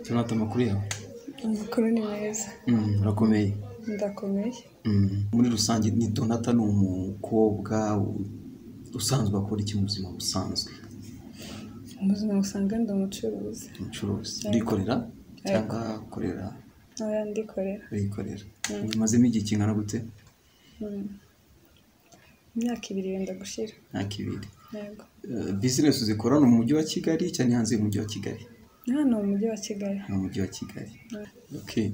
Donata amakuru yawe amakuru ni meza Mm, urakomeye ndakomeye Mm, muri rusange ni donata ni umukobwa usanzwe akora iki mu buzima busanzwe mu buzima usanga ndi umucuruzi umucuruzi urikorera cyangwa ukorera ntoya ndikorera urikorera bimazemo igihe kingana gute Mm. imyaka ibiri yenda gushira myaka ibiri yego Eh, bizinesi zikorana mu mujyi wa kigali cyane hanze y'umujyi wa kigali hano mu mujyi wa kigali ni umujyi wa kigali Mm. Okay.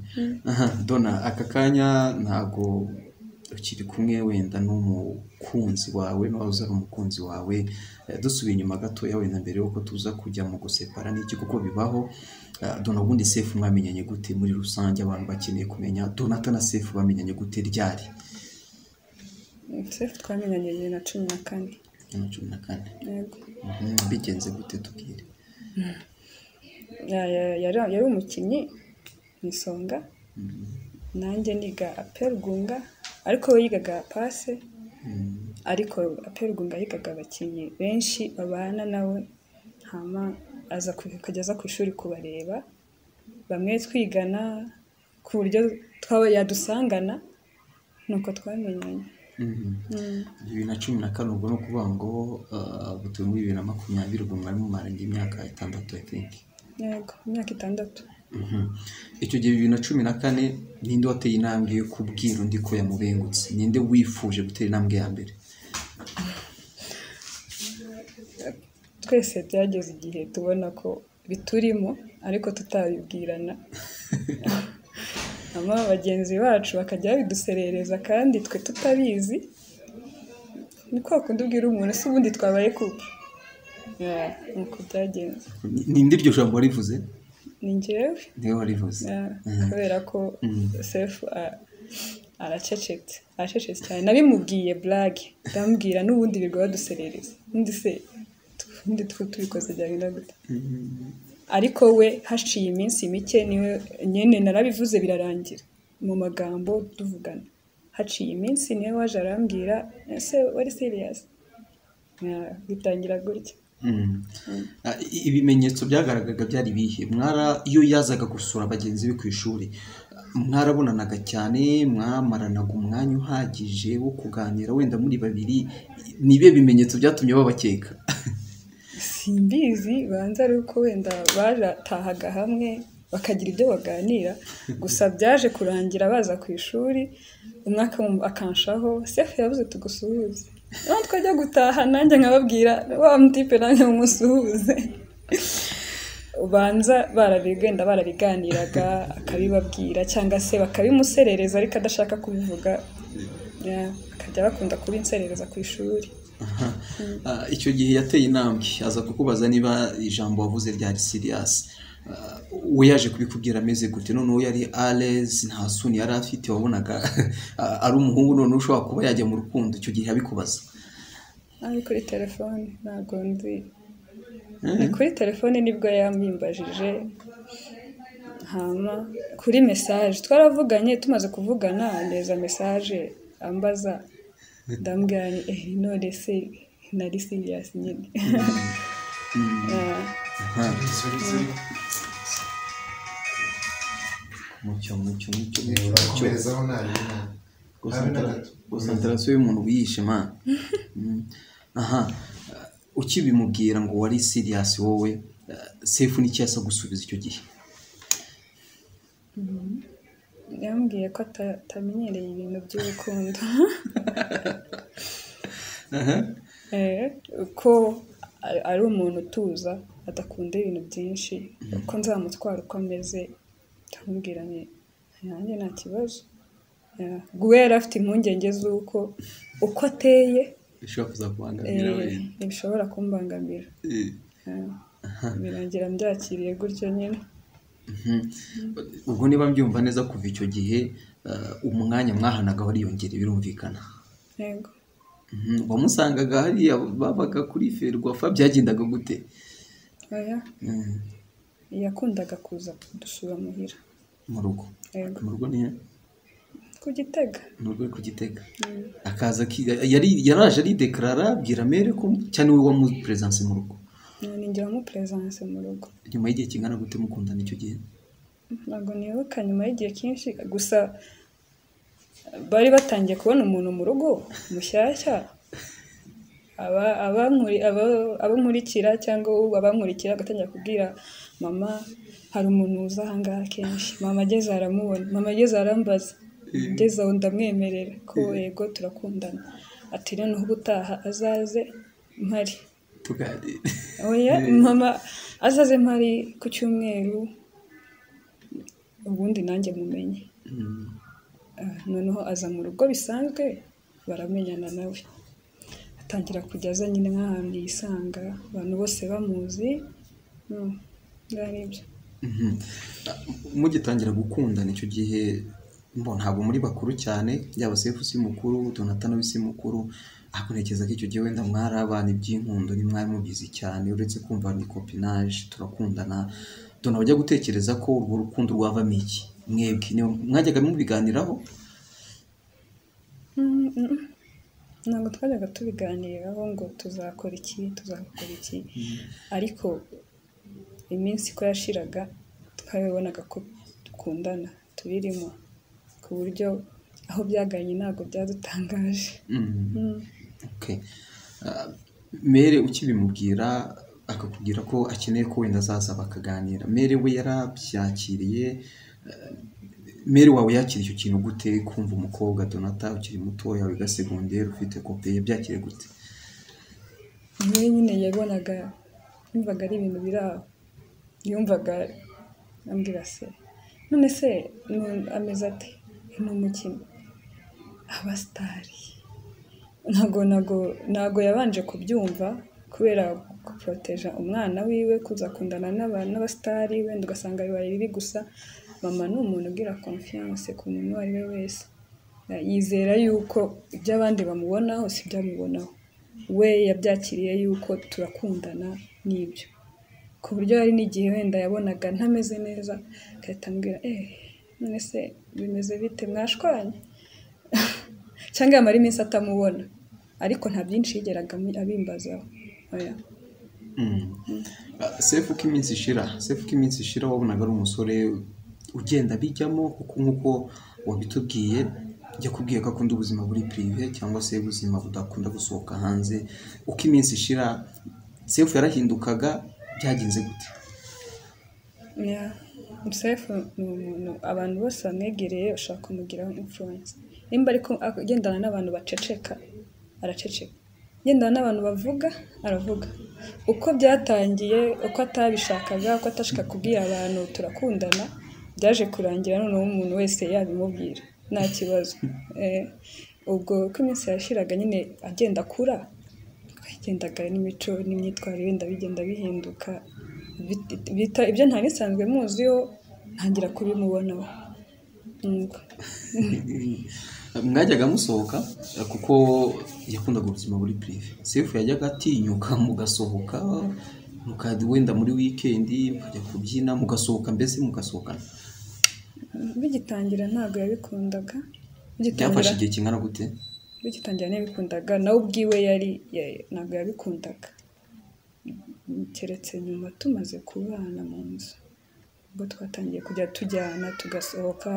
Aha, Donna aka kanya ntabwo ukiri kumwe wenda n'umukunzi wawe nawe uza ari umukunzi wawe Eh, dusubiye inyuma gatoya wenda mbere y'uko tuza kujya mu gusepara n'iki kuko bibaho Eh, Donna ubundi sefu mwamenyanye gute muri rusange abantu bakeneye kumenya Donata na sefu bamenyanye gute ryari sefu twamenyanye bibiri na cumi na kane bibiri na cumi na kane yego Mhm, bigenze gute tubwire Ya- ya- yari yari umukinnyi mu isonga nanjye niga aperugunga ariko we yigaga pase Mm, ariko aperugunga yigaga abakinnyi benshi babana nawe hama aza ku- akajya aza ku ishuri kubareba bamwe twigana ku buryo twaba yadusangana nuko twamenyanye mhm. Mm. bibiri na cumi na kane ubwo ni ukuvuga ngo eh, butuye muri bibiri na makumyabiri ubwo mwari mumaranye imyaka itandatu i think yego imyaka itandatu Mhm. icyo gihe bibiri na cumi na kane ninde wateye intambwe yo kubwira undi ko yamubengutse ninde wifuje gutera intambwe ya mbere twese byageze igihe tubona ko biturimo ariko tutabibwirana hama bagenzi bacu bakajya babiduserereza kandi twe tutabizi ni kwa kundi ubwira umuntu se ubundi twabaye kupe Yeah, nuko byagenze Ni- ninde iryo jambo warivuze ni njyewe niwe warivuze Yeah, Mhm. kubera ko Mm. sefu a- aracecetse aracecetse cyane nabimubwiye burage ndamubwira n'ubundi birirwa baduserereza undi se ubundi twe tubikoze byagenda gute Mhm. ariko we haciye iminsi mike niwe nyine narabivuze birarangira mu magambo tuvugana haciye iminsi niwe waje arambwira ese wari siriyasi bitangira gutya Mhm. Ah, i- ibimenyetso byagaragaraga byari ibihe mwara iyo yazaga gusura bagenzi be ku ishuri mwarabonanaga cyane mwamaranaga umwanya uhagije wo kuganira wenda muri babiri ni ibihe bimenyetso byatumye babakeka simbizi banza ari uko wenda batahaga hamwe bakagira ibyo baganira gusa byaje kurangira baza ku ishuri umwe akamwumva- akanshaho sefu yabuze tugusuhuze noneho twajya gutaha nanjye nkababwira wa mutipe nanjye mumusuhuze ubanza barabigenda barabiganiraga akabibabwira cyangwa se bakabimuserereza ariko adashaka kubivuga yeah, bakajya bakunda kubinserereza ku ishuri Ah, icyo gihe yateye intambwe aza kukubaza niba ijambo wavuze ryari siriyasi we yaje kubikubwira ameze gute noneho yari arezi nta suni yari afite wabonaga ah, ari umuhungu noneho ushobora kuba yajya mu rukundo icyo gihe abikubaza ari kuri telefone ntabwo nzi ni kuri telefone nibwo yambimbajije hama kuri mesaje twaravuganye tumaze kuvugana neza mesaje ambaza ndambwira ni eh none se nari serious nyine Ah, Aha. mucyo mucyo mucyo mucyo komerezaho nta bintu Concentra- concentrasiyo y'umuntu wiyishe man Mm. aha eh, ukibimubwira ngo wari siriyasi wowe eh, sefu n'icyo yasa gusubiza icyo gihe yambwiye ko ata- atamenyereye ibintu by'urukundo Eh, ko a- ari umuntu utuza adakunda ibintu byinshi ko nzamutwara uko ameze ndamubwira nti nanjye nta kibazo Yeah. we yari afite impungenge z'uko uko ateye bishobora eh, kuzakubangamira wenda bishobora kumbangamira Eh, Yeah. birangira mbyakiriye gutyo nyine mhm. ubwo niba mbyumva neza kuva icyo gihe eh, umwanya mwahanaga wariyongera birumvikana yego Mhm. wamusangaga hariya babaga kuri ferwafa byagendaga gute oya Mm. yakundaga kuza kudusura muhira mu rugo yego mu rugo nihe ku gitega mu rugo ku gitega Mm. akaza ki- yari yaraje aridekarara abwira mere ko cyane we wamuperesanse mu rugo Yeah, ninjye wamuperesanse mu rugo nyuma y'igihe kingana gute mukundana icyo gihe ntabwo nibuka nyuma y'igihe cyinshi gusa bari batangiye kubona umuntu mu rugo mushyashya aba- abankuri- aba- abamurikira cyangwa ubu abankurikira agatangira kubwira mama hari umuntu uza aha ngaha kenshi mama ageze aha aramubona mama ageze aha arambaza ageze aho ndamwemerera ko yego turakundana ati noneho ubutaha azaze mpari tuganire oya mama azaze mpari ku cyumweru ubundi nanjye mumenye Mm. Ah, noneho aza mu rugo bisanzwe baramenyana nawe atangira kujya aza nyine nk'ahantu yisanga abantu bose bamuzi Mm, byari ibyo Mhm. mugitangira gukundana icyo gihe mbo ntabwo muri bakuru cyane yaba sefu si mukuru donatana we si mukuru ariko ntekereza ko icyo gihe wenda mwari abana iby'inkundo ntimwari mubizi cyane uretse kumva ni kopinaje turakundana dona bajya gutekereza ko urwo rukundo rwavamo iki mwebwe ni- mwajyaga mubiganiraho Mm, mm. ntabwo twajyaga tubiganiraho ngo tuzakora iki tuzakora iki ariko iminsi uko yashiraga twabibonaga ko dukundana tubirimo ku buryo aho byaganye ntabwo byadutangaje Mhm. Mm. Okay. Ah, mere ukibimubwira akakubwira ko akeneye ko wenda azaza bakaganira mere we yarabyakiriye ah, mere wawe yakira icyo kintu gute kumva umukobwa donata ukiri mutoya wiga segonderi ufite kope yabyakiriye gute niwe nyine yabonaga yumvaga ari ibintu biri aho yumvaga ambwira se none se nu- ameze ate ni umukinnyi abasitari ntago ntago ntago yabanje kubyumva kubera guporoteja umwana wiwe kuzakundana n'aba- n'abasitari wenda ugasanga bibaye bibi gusa mama ni umuntu ugira konfiyanse ku muntu uwo ari we wese yizera yuko ibyo abandi bamubonaho si ibyo amubonaho we yabyakiriye yuko turakundana n'ibyo ku buryo hari n'igihe wenda yabonaga ntameze neza agahita ambwira eh none se bimeze bite mwashwanye cyangwa yamara iminsi atamubona ariko nta byinshi yigeraga amu- abimbazaho oya Ah, sefu uko iminsi ishira sefu uko iminsi ishira wabonaga ari umusore ugenda bijyamo kuko nk'uko wabitubwiye yakubwiye ko akunda ubuzima buri pirive cyangwa se ubuzima budakunda gusohoka hanze uko iminsi ishira sefu yarahindukaga byagenze gute Yeah. Sefu ni umuntu abantu bose bamwegereye bashobora kumugiraho influence. Nimba ariko agendana n'abantu baceceka, araceceka. Agendana n'abantu bavuga, aravuga. Uko byatangiye, uko atabishakaga, uko atashaka kubwira abantu turakundana, byaje kurangira noneho umuntu wese yabimubwira. Nta kibazo. Eh, ubwo uko iminsi yashiraga nyine agenda akura, twagendaga n'imico n'imyitwarire wenda bigenda bihinduka Bit- bita- ibyo ntari nsanzwe muziho ntangira kubimubonaho Nuko. mwajyaga musohoka eh, kuko yakundaga ubuzima buri pirive sefu yajyaga atinyuka mugasohoka muka- wenda muri wikendi mukajya kubyina mugasohoka mbese mugasohokana bigitangira ntabwo yabikundaga byafashe bigitangira igihe kingana gute bigitangira ntiyabikundaga nawe ubwiwe yari ya- ntabwo yabikundaga keretse nyuma tumaze kubana mu nzu ubwo twatangiye kujya tujyana tugasohoka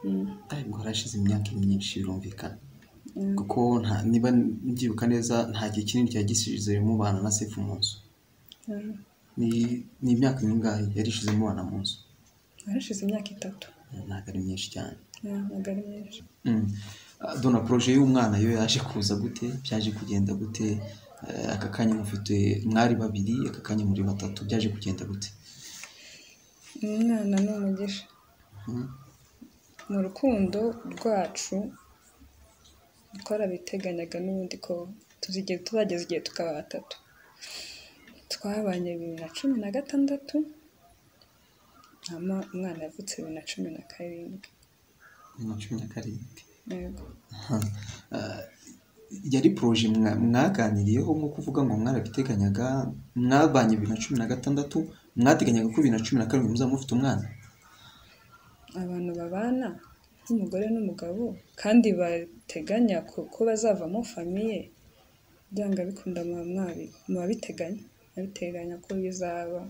Mm, ariko harashize imyaka myinshi birumvikana mm. kuko nta- niba mbyibuka neza nta gihe kinini cyari gisize mubana na sefu mu nzu Mm. Ni- ni imyaka mingahe yari ishize mubana mu nzu harashize imyaka itatu ntabwo ari myinshi cyane Yeah, ntabwo ari myinshi Mm. Ah, dona poroje y'umwana yo yaje kuza gute byaje kugenda gute Eh, aka kanya mufite mwari babiri aka kanya muri batatu byaje kugenda gute umwana ni umugisha Mm. mu rukundo rwacu twarabiteganyaga n'ubundi ko tuzigera tuzageza igihe tukaba batatu twabanye bibiri na cumi na gatandatu hama umwana yavutse bibiri na cumi na karindwi bibiri na cumi na karindwi yego Aha. Ah, yari poroje mwa- mwaganiriyeho nko kuvuga ngo mwarabiteganyaga mwabanye bibiri na cumi na gatandatu mwateganyaga ko bibiri na cumi na karindwi muzaba mufite umwana abantu babana nk'umugore n'umugabo kandi bateganya ko, ko bazavamo famiye byanga bikunda muba mwabi muba biteganya muba biteganya ko bizaba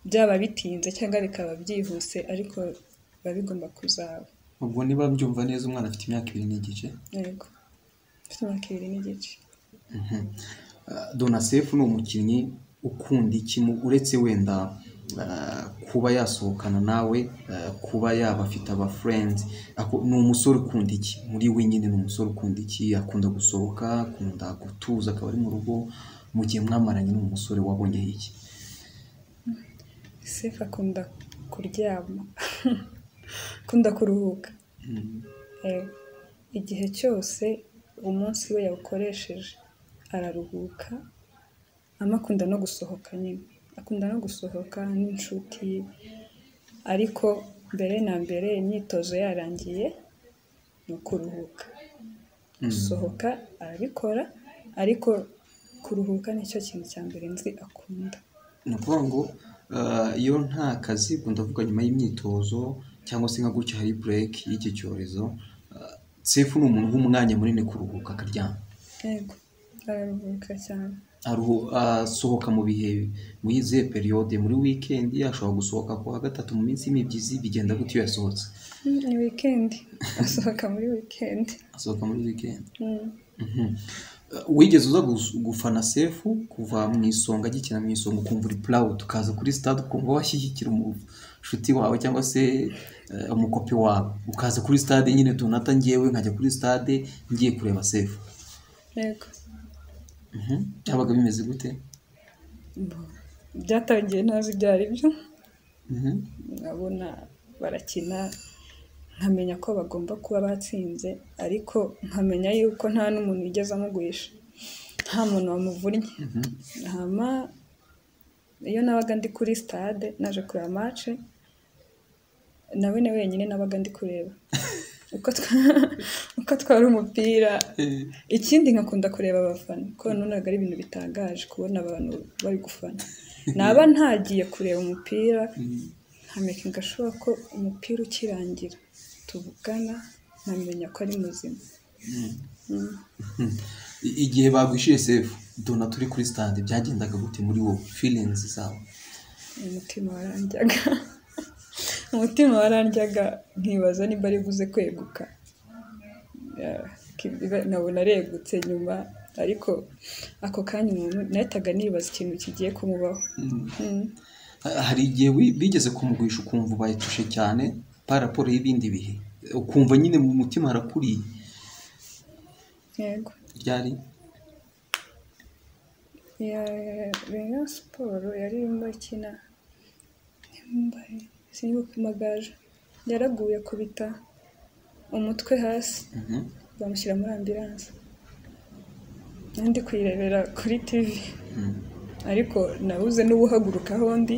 byaba bitinze cyangwa bikaba byihuse ariko biba bigomba kuzaba ubwo niba byumva neza umwana afite imyaka ibiri n'igice yego mfite imyaka ibiri n'igice donasefu ni umukinnyi ukunda iki mu- uretse wenda ah, kuba yasohokana nawe ah, kuba yaba afite abafurendi ni umusore ukunda iki muri we nyine ni umusore ukunda iki akunda gusohoka akunda gutuza akaba ari mu rugo mu gihe mwamaranye n'umusore wabonyeho iki sefu akunda kuryama akunda kuruhuka Yego. igihe cyose umunsi we yawukoresheje araruhuka ama akunda no gusohoka nyine akunda no gusohoka n'inshuti ariko mbere na mbere imyitozo yarangiye ni ukuruhuka gusohoka arabikora ariko kuruhuka nicyo kintu cya mbere nzi akunda ni ukuvuga ngo ah, iyo nta kazi ubwo ndavuga nyuma y'imyitozo cyangwa se nka gutya hari bureki y'iki cyorezo ah, sefu ni umuntu w'umwanya munini kuruhuka akaryama yego araruhuka cyane Aruhu- asohoka mu bihe muri izihe periyode muri wikendi ashobora gusohoka ku wa gatatu mu minsi y'imibyizi bigenda gutyo iyo yasohotse ni wikendi asohoka muri wikendi asohoka muri wikendi Mm. Mhm. Uh, wigeze uza gus- gufana sefu kuva mu isonga agikina mu isonga ukumva uri purawudu ukaza kuri sitade ukumva washyigikira umushuti wawe cyangwa se uh, umukopi wawe ukaza kuri sitade nyine tunata ngewe nkajya kuri sitade ngiye kureba sefu yego Mhm. byabaga bimeze gute byatangiye ntazi ibyo ari byo Mhm. nkabona barakina nkamenya ko bagomba kuba batsinze ariko nkamenya yuko nta n'umuntu wigeze amugurisha nta muntu wamuvunnye hama iyo nabaga ndi kuri sitade naje kureba mace nawe ni wenyine nabaga ndi kureba uko twa- uko atwara umupira Eh, ikindi nkakunda kureba abafana kuko nabonaga ari ibintu bitangaje kubona abantu bari gufana naba ntagiye kureba umupira nkamenya ngashoboka ko umupira ukirangira tuvugana nkamenya ko ari muzima Mm. i- igihe bagwishyuye sefu dona turi kuri sitade byagendaga gute muri wowe filinzi zawe umutima warandyaga umutima warandyaga nkibaza niba ari buze kweguka Yeah, ki- nkabona aregutse nyuma ariko ako kanya umuntu nahitaga nibaza ikintu kigiye kumubaho Mm. Ha- hari igihe wi- bigeze kumugwisha ukumva ubayetushe cyane pa raporo y'ibindi bihe ukumva nyine mu mutima harakuriye yego ryari ya Rayon Siporo yari irimo ikina yambaye sinibuka amagaju yaraguye akubita umutwe hasi Mhm. bamushyira muri ambiranse nandi kuyirebera kuri tivi ariko nabuze n'ubuhaguruka aho ndi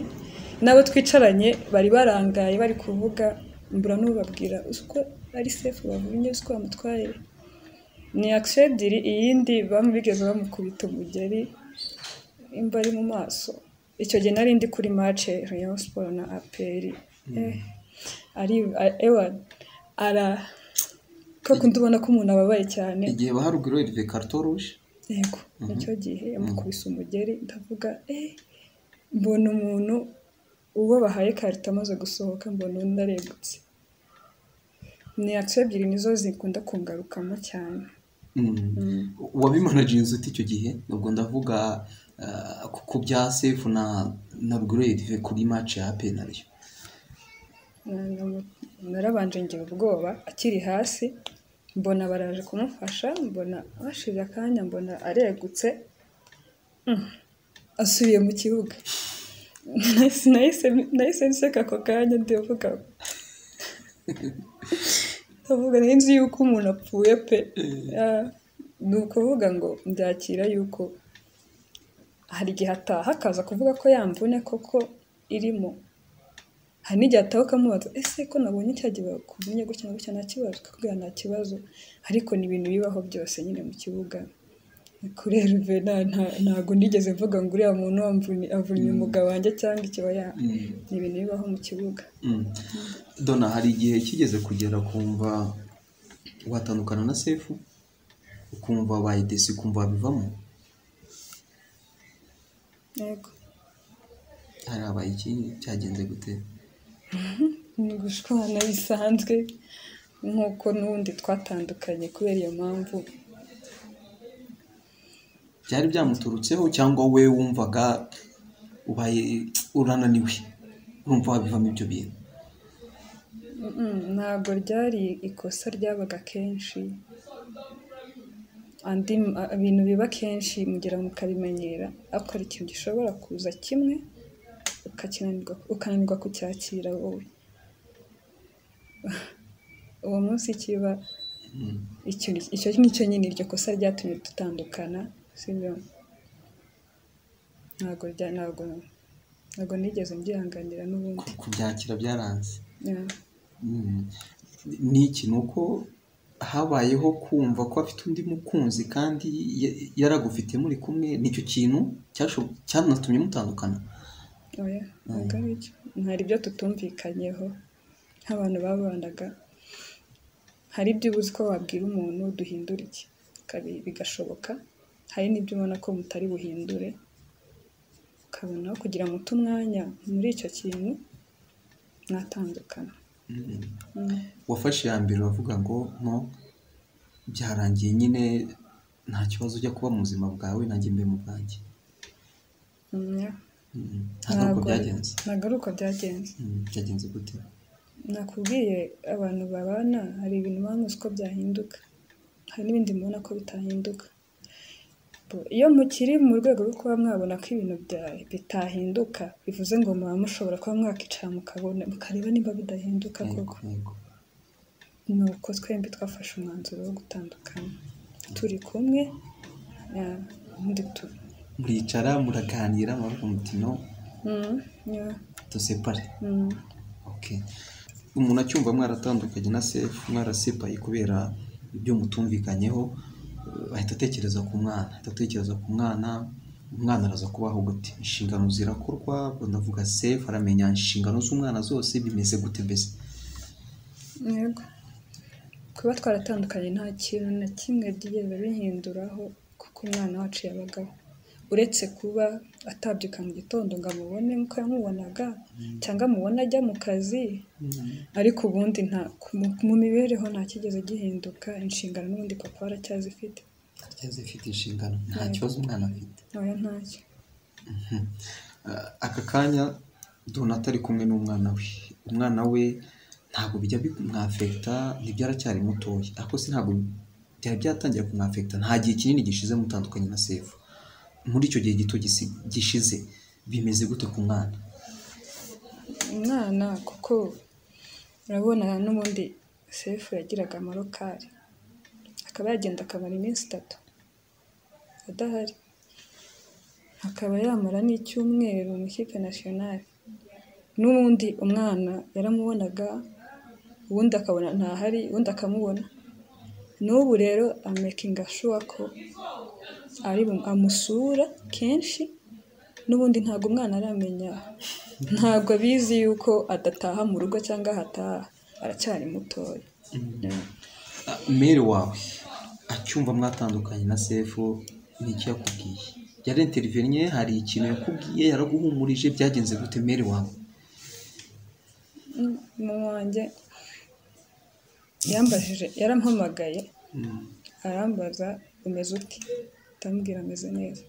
n'abo twicaranye bari barangaye bari kuvuga mbura n'ubabwira uko ari sefu bavunnye uko bamutwaye ni akisiyo ebyiri iyindi bamu bigeze bamukubita umugeri imba ari mu maso icyo gihe nari ndi kuri mace rayon siporo na aperi eh, ari ewa ara ko kundi ubona ko umuntu ababaye cyane igihe baharuguru erive karito ruje yego nicyo gihe yamukubise umugeri ndavuga eh mbona umuntu uwo bahaye karita amaze gusohoka mbona undi aregutse ni akisiyo ebyiri nizo zikunda kungarukamo cyane wabimanaginze ute icyo gihe ubwo ndavuga ah, ku- ku bya sefu na na ruguru erive kuri mace ya penariyo Na- na- narabanje ngira ubwoba akiri hasi mbona baraje kumufasha mbona bashize akanya mbona aregutse Mm. asubiye mu kibuga Nahise- nahise- nahise nseka ako kanya ndavuga ndavuga nari nzi yuko umuntu apfuye pe Ah, ni ukuvuga ngo mbyakira yuko hari igihe ataha akaza kuvuga ko yamvune koko irimo hari n'igihe ataha ukamubaza ese ko nabonye cya gihe bakumenye gutya na gutya nta kibazo akakubwira nta kibazo ariko ni ibintu bibaho byose nyine mu kibuga kuri Herve nta- nta- ntabwo nigeze mvuga ngo uriya muntu wamvunye- avunnye umugabo wanjye cyangwa ikibaya ni ibintu bibaho mu kibuga Mm. dona hari igihe kigeze kugera kumva watandukana na sefu ukumva bayidesi ukumva bivamo yego harabaye iki cyagenze gute ni gushwana bisanzwe nk'uko n'ubundi twatandukanye kubera iyo mpamvu byari byamuturutseho cyangwa we wumvaga ubaye urananiwe urumva wabivamo ibyo bintu Mm, ntabwo ryari ikosa ryabaga kenshi andi ma- ibintu biba kenshi mugira ngo mukabimenyera ariko hari ikintu gishobora kuza kimwe ukakinanirwa ukananirwa kucyakira wowe uwo munsi kiba ikintu- icyo nicyo nyine iryo kosa ryatumye dutandukana sibyo ntabwo rya- ntabwo ntabwo nigeze mbyihanganira n'ubundi Ku- kubyakira byaranze Yeah. Mm. ni iki ni uko habayeho kumva ko afite undi mukunzi kandi ya- yaragufite muri kumwe nicyo kintu cyasho- cyanatumye mutandukana oya ntabwo ari byo hari ibyo tutumvikanyeho nk'abantu babanaga hari ibyo uba uzi ko wabwira umuntu duhindura iki Kabi- bigashoboka hari n'ibyo ubona ko mutari buhindure ukabona aho kugira muto umwanya muri icyo kintu mwatandukana Mm. Mm. wafashe iya mbere uravuga ngo nko byarangiye nyine nta kibazo ujya kuba mu buzima bwawe nanjye mbe mu bwanjye Mm, yeah. Mm. ntabwo uko Ntabwo- byagenze ntabwo ari uko byagenze Mm. byagenze gute nakubwiye abantu babana hari ibintu bamwe uzi ko byahinduka hari n'ibindi mubona ko bitahinduka Bo- iyo mukiri mu rwego rwo kuba mwabona ko ibintu bya- bitahinduka bivuze ngo muba mushobora kuba mwakicara mukabona mukareba niba bidahinduka koko Yego, yego. ni uko twembi twafashe umwanzuro wo gutandukana turi kumwe eh, ubundi tu- muricara muraganira muravuga muti no Mm, yeah, dusepare mm, Okay. umuntu acyumva mwaratandukanye na sefu mwarasipaye kubera ibyo mutumvikanyeho eh, ahita atekereza ku mwana ahita atekereza ku mwana umwana araza kubaho gute inshingano zirakorwa ubwo ndavuga sefu aramenya inshingano z'umwana zose bimeze gute mbese yego kuba twaratandukanye nta kintu na kimwe byigeze bihinduraho kuko umwana wacu yabagaho uretse kuba atabyuka mu gitondo ngo amubone nk'uko yamubonaga cyangwa amubona ajya mu kazi ariko ubundi nta ku- mu mibereho nta kigeze gihinduka inshingano n'ubundi papa aracyazifite Ndacyari afite inshingano nta Yego. kibazo umwana afite ntoya ntacyo Eh, aka kanya donata ari kumwe n'umwana we umwana we ntabwo bijya bimwafekita ntibyaracyari mutoya ariko se ntabwo byari byatangira kumwafekita nta gihe kinini gishize mutandukanye na sefu muri icyo gihe gito gisi- gishize bimeze gute ku mwana umwana kuko urabona n'ubundi sefu yagiraga amarokari akaba yagenda akamara iminsi itatu adahari akaba yamara n'icyumweru mu ikipe nasiyonari n'ubundi umwana yaramubonaga ubundi akabona ntahari ubundi akamubona n'ubu rero amekinga shuwa ko ari bu- amusura kenshi n'ubundi ntabwo umwana aramenya ntabwo abizi yuko adataha mu rugo cyangwa ahataha aracyari mutoya Ah, mere wawe acyumva mwatandukanye na sefu ni iki yakubwiye yari interivenye hari ikintu yakubwiye yaraguhumurije byagenze gute mere wawe Mm, mama wanjye yambajije yarampamagaye Mm. arambaza umeze ute ndamubwira ameze neza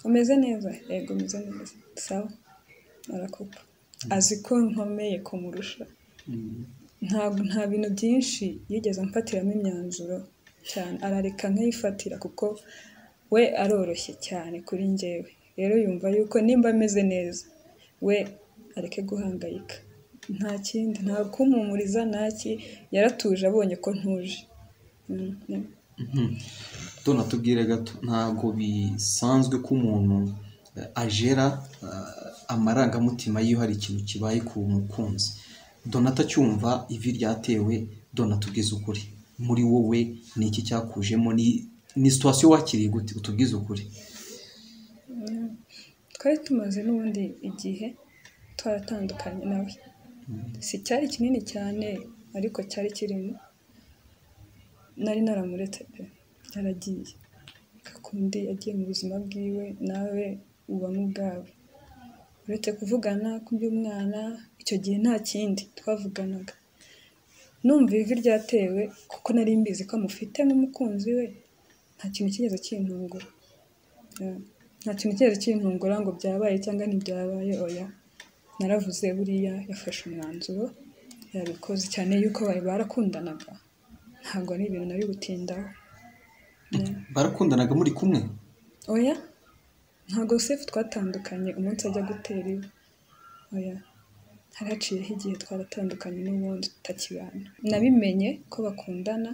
umeze neza yego umeze neza sawa arakopa azi ko nkomeye kumurusha Mm. ntabwo nta bintu byinshi yigeze amfatiramo imyanzuro cyane arareka nkayifatira kuko we aroroshye cyane kuri njyewe rero yumva yuko nimba ameze neza we areke guhangayika nta kindi nta kumpumuriza ntaki yaratuje abonye ko ntuje Mm, mm. Mhm. Dona tubwire gato ntabwo bisanzwe ko umuntu eh, ajera eh, amarangamutima yiyo hari ikintu kibaye ku mukunzi dona atacyumva ivi ryatewe dona tubwize ukuri muri wowe ni iki cyakujemo ni ni situwasiyo wakiriye gute utubwize ukuri twari tumaze n'ubundi igihe twaratandukanye nawe si cyari kinini cyane ariko cyari kirimo nari naramuretse pe yaragiye kakundi yagiye mu buzima bwiwe nawe ubamo ubwawe uretse kuvugana ku by'umwana icyo gihe nta kindi twavuganaga numva ivi ryatewe kuko nari mbizi ko amufite n'umukunzi we nta kintu kigeze kintungura nta kintu kigeze kintungura ngo byabaye cyangwa ntibyabaye oya naravuze buriya yafashe umwanzuro yabikoze cyane yuko bari barakundanaga ntabwo ari ibintu nari gutindaho barakundanaga muri kumwe oya ntabwo sefu twatandukanye umunsi ajya gutera iwe oya hari haciyeho igihe twaratandukanye n'ubundi tutakibana nabimenye ko bakundana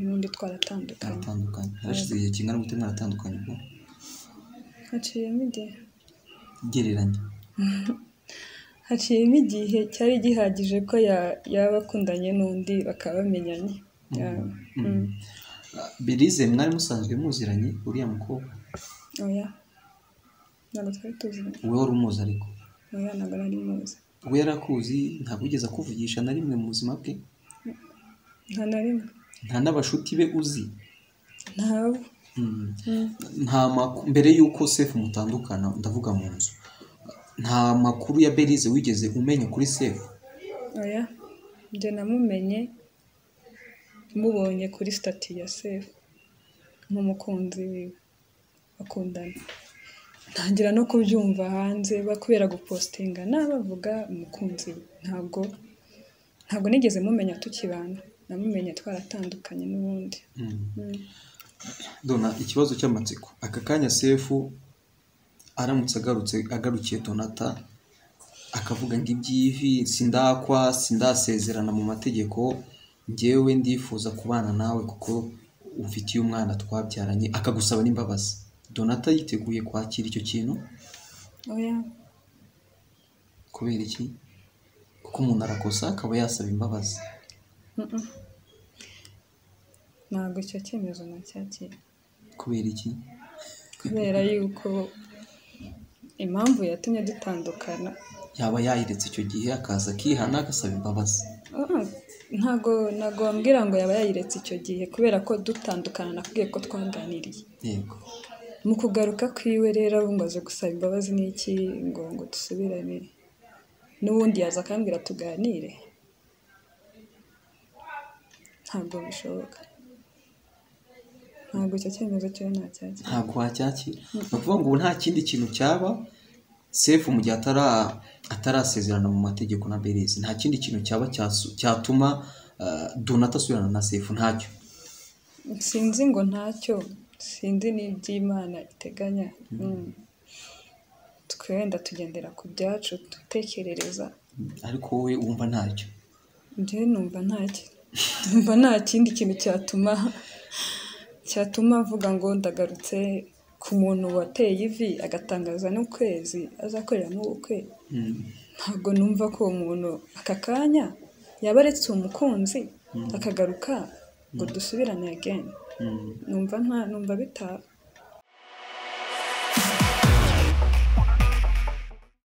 n'ubundi twaratandukanye baratandukanye harashize igihe kingana gute mwaratandukanye ubwo haciyemo igihe gereranya haciyemo igihe cyari gihagije ko ya- yaba akundanye n'undi bakaba bamenyanye Yeah. Mm. belize mwari musanzwe muziranye uriya mukobwa oya ntabwo twari tuziranye wowe wari umuzi ariko oya ntabwo nari muzi we yari akuzi ntabwo wigeze akuvugisha na rimwe mu buzima bwe nta na rimwe nta n'abashuti be uzi ntabo Mm. Mm. nta makuru mbere y'uko sefu mutandukana ndavuga mu nzu nta makuru ya belize wigeze umenya kuri sefu oya njye namumenye mubonye kuri stati ya sefu nk'umukunzi wiwe bakundana ntangira no kubyumva hanze bakubera gupostinga n'abavuga umukunzi we ntabwo ntabwo nigeze mumenya tukibana namumenye twaratandukanye n'ubundi Mm. Mm. dona ikibazo cy'amatsiko aka kanya sefu aramutse agarutse agarukiye donata akavuga ngo iby'ivi sindakwa sindasezerana mu mategeko ngewe ndifuza kubana nawe kuko umfitiye umwana twabyaranye akagusaba n'imbabazi donata yiteguye kwakira icyo kintu oya kubera iki kuko umuntu arakosa akaba yasaba imbabazi Mm-mm. ntabwo icyo cyemezo nacyakira kubera iki kubera yuko impamvu yatumye dutandukana yaba yayiretse icyo gihe akaza akihana agasaba imbabazi Ah, ntago ntago wambwira ngo yaba yayiretse icyo gihe kubera ko dutandukana nakubwiye ko twaganiriye yego mu kugaruka kwiwe rero ubu ngo aje gusaba imbabazi n'iki ngo ngo dusubirane n'ubundi yaza akambwira tuganire ntabwo bishoboka ntabwo icyo cyemezo cyo ntacyakira ntabwo wacyakira ni ukuvuga ngo ubu nta kindi kintu cyaba sefu mu gihe atara atarasezerana mu mategeko na berizi nta kindi kintu cyaba cyasu- cyatuma ah, donata asubirana na sefu ntacyo sinzi ngo ntacyo sinzi n'iby'imana iteganya Mm. twe wenda tugendera ku byacu dutekerereza ariko wowe wumva ntacyo njyewe numva nta ki- numva nta kindi kintu cyatuma cyatuma avuga ngo ndagarutse ku muntu wateye ivi agatangaza n'ukwezi azakoreramo ubukwe Mm. ntabwo numva ko uwo muntu aka kanya yaba aretse umukunzi akagaruka ngo dusubirane ageni Mm. numva nta numva bitaba